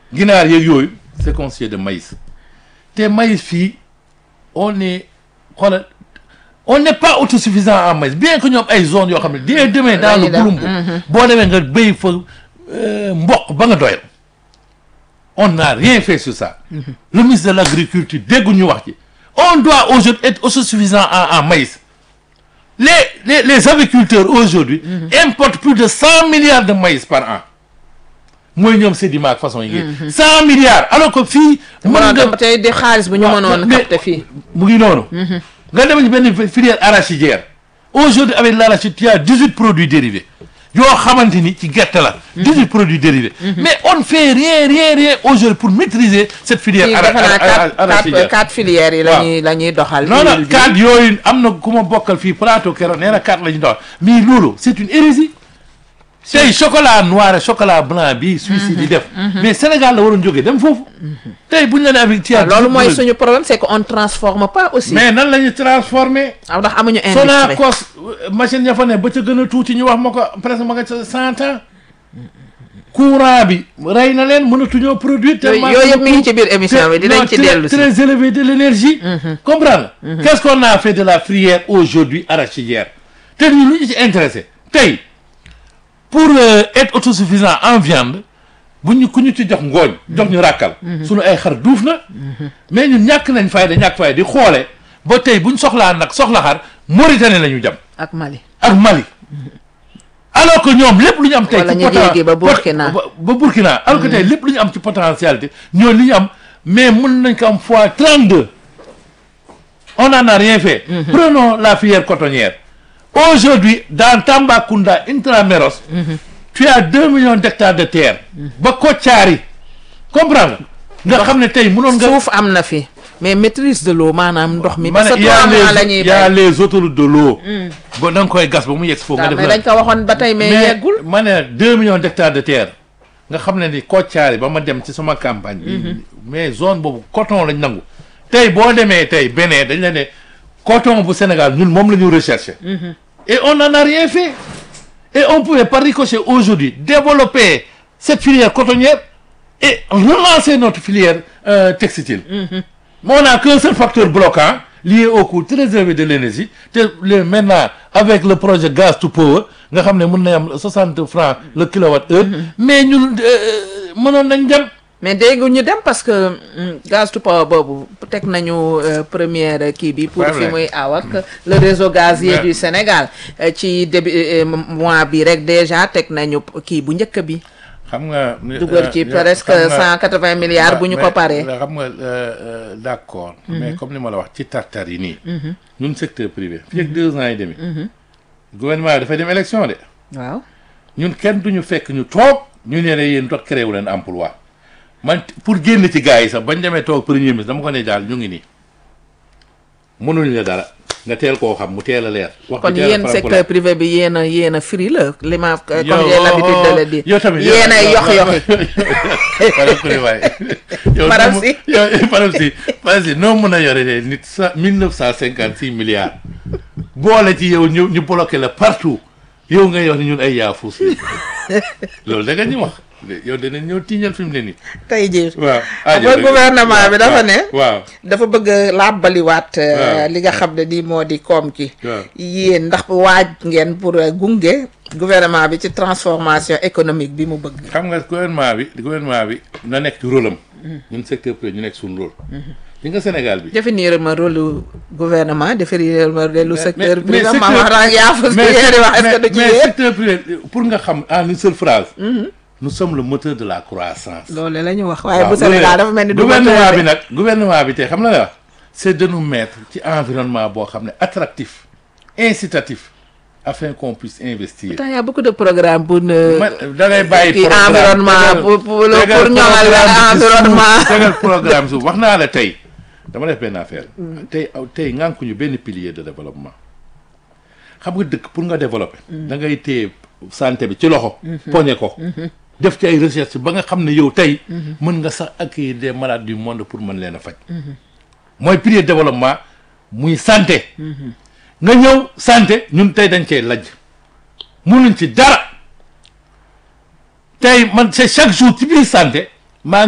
ginaar yeeg yooyu c'est constitué de maïs te maïs fii on est xoolal on n'est pas autosuffisant en maïs bien que ñoom ay zones yoo xam ne dès demain dans le Dañuy def, Gouloumbou boo demee nga béy fa euh, mboq ba nga doyal on n'a rien fait sur ça le ministre de l'agriculture dégguñu wax ci on doit aujourd'hui être autosuffisant en en maïs les les les agriculteurs aujourd'hui importent plus de cent milliards de maïs par an mooy ñoom sédiment ak façon yi ngeen cent milliards alors que fii mën mënoon nga dem tey di xaalis bu ñu waaw, mënoon mais- capté fii mu ngi noonu nga dem ci benn filière arachidière aujourd'hui avec l'arachide il y a dix-huit produits dérivés yoo xamante ni ci gerte la dix-huit produits dérivés mais on ne fait rien rien rien aujourd'hui pour maîtriser cette filière fii ara- defe naa ara- ara- quatre arachidière quatre quatre filières yi la Waaw. ñuy la ñuy doxal non non huile bi. cadre yooyu am na ku ma bokkal fii plateau keroog nee na cadre la ñu doon mais loolu c'est une hérésie tey chocolat noir et chocolat blanc bi Suisse yi di def mais Sénégal la waroon jógee dem foofu tey buñ la ne avec ci loolu mooy suñu problème c'est que on transforme pas aussi mais nan la ñuy transformer aw ndax amuñu industrie Sonacos machine ya fa ne ba ca gën a tuuti ñu wax ma ko presque ma nga ca cent ans courant bi rey na leen mënatuñoo produire yooyu tellement yooyu yëpp mi ngi ci biir émission bi dinañ non, ci très- dellu si très élevé de l'énergie comprendre qu'est-ce qu'on a fait de la filière aujourd'hui arachidière te ñu lu ñu ci intéressé tey pour euh, être autosuffisant en viande bu ñu ku ñu ci jox ngooñ jox ñu ràkkal suñu ay xar duuf na mais ñun ñàkk nañ fayda ñàkk fayda di xoole ba tey buñ soxlaa nag soxla xar Mauritanie la ñu jam ak Mali ak Mali alors que ñoom lépp lu ñu am tey Wala ci ñu poten- yéegi ba pot- Burkina. ba ba Burkina alors que tey lépp lu ñu am ci potentialité ñoo li ñu am mais mën nañ ko am fois 32 on n'en a rien fait prenons la filière cotonnière aujourd'hui dans Tambacounda Intramuros tu as 2 millions d'hectares de terre ba Kotiari comprendre nga nga xam ne tey mënoon nga suuf am na fi mais maîtrise de l'eau maanaam ndox mi ma parce ne que y a trois mois la les ñuy y a bay les autoroutes de l'eau ba da nga koy gas ba mu yegg foofu nga waaw def mais la dañ ko waxoon ba tey mais yeggul ma ne deux millions d'hectares de terre nga xam ne ni Kotiari ba ma dem ci sama campagne bi mais zone boobu coton lañ nangu tey boo demee tey Bénin dañ la ne coton bu Sénégal ñun moom la ñu recherché et on n'en a rien fait et on pouvait par ricochet aujourd'hui développer cette filière cotonnière et relancer notre filière euh, textile mais on n'a qu'un seul facteur bloquant lié au coût très élevé de l'énergie te le maintenant avec le projet gaz to power nga xam ne mën na am 60 francs le kilowatt heure mais ñun euh, mënoon nañ dem mais dégg ñu dem parce que mm, gaz to power boobu teg nañu euh, première kii bi pour fi Problème. muy aw ak le réseau gazier Ouais. du Sénégal Euh, ci début euh, mois bi rek déjà teg nañu kii bu njëkk bi xam nga dugal ci euh, presque xam nga- cent quatre-vingts milliards bu ñu ko mais- paree xam nga euh, euh, d'accord mais comme ni ma la wax ci tartar yi nii ñun secteur privé fii ak deux ans et demi gouvernement bi dafay dem élection de waaw ñun kenn duñu fekk ñu toog ñu ne ne yéen toog créé wu leen emploi man pour génn ci gars yi sax bañ demee toog premier ministre dama ko ne daal ñu ngi nii mënuñ la dara nga teel koo xam mu teel a leer wax kon bi teel a yéen faram-fàccee. secteur privé bi yéen a yéen a firi la li ma comme Yow, j'ai l'habitude de le dire yow tamit yéen a yox yoxi Madame Coulibaly yow Madame noo Sy. mu- yow madame Sy madame Sy noo mën a yore de nit sa mille neuf cent cinquante six milliards boole ci yow ñu ñu bloqué la partout yow ngay wax ni ñun ay yaafus yi loolu da nga ñu wax yow danañ ñëw tiiñal fi mu ne nii tey jii waaw xam nga gouvernement bi dafa ne waaw dafa bëgg a làbbaliwaat euh, Waaw. li nga xam ne nii moo di koom ki waaw yéen ndax waaj ngeen pour euh, gunge gouvernement bi ci transformation économique bi mu bëgg xam nga gouvernement bi gouvernement bi na nekk ci rôle am ñun secteur privé ñu nekk suñu rôle li nga Sénégal bi définir ma rôle gouvernement définir ma rôle secteur mais privé ma secteur- wax naa yaa fa mais yéeri wax est-ce que du ci mais yéen secteur privé pour nga xam en une seule phrase nous sommes le moteur de la croissance loolu la ñu wax waaye waaw bu Sénégal dafa mel ni du gouvernement moteur bi de. nag gouvernement bi tey xam na la wax c'est de nous mettre ci environnement boo xam ne attractif incitatif afin qu'on puisse investir Pourtant, y a beaucoup de programmes pour ne ma da ngay bàyyi kii programme environnement tegal- pour pour le- tegal pour ñoŋal programme bi ci environnement suuf, tegal programme suuf wax naa la tey dama def benn affaire tey aw tey ngànkuñu benn pilier de développement xam nga dëkk pour nga développer da ngay téye santé bi ci loxo poñe ko def ci ay recherche ba nga xam ne yow tey mën nga sax accueillir des malades du monde pour mën leen a faj mooy pilier de développement muy santé nga ñëw santé ñun tey dañ cee lajj mënuñ ci dara tey man c'est chaque jour ci biir santé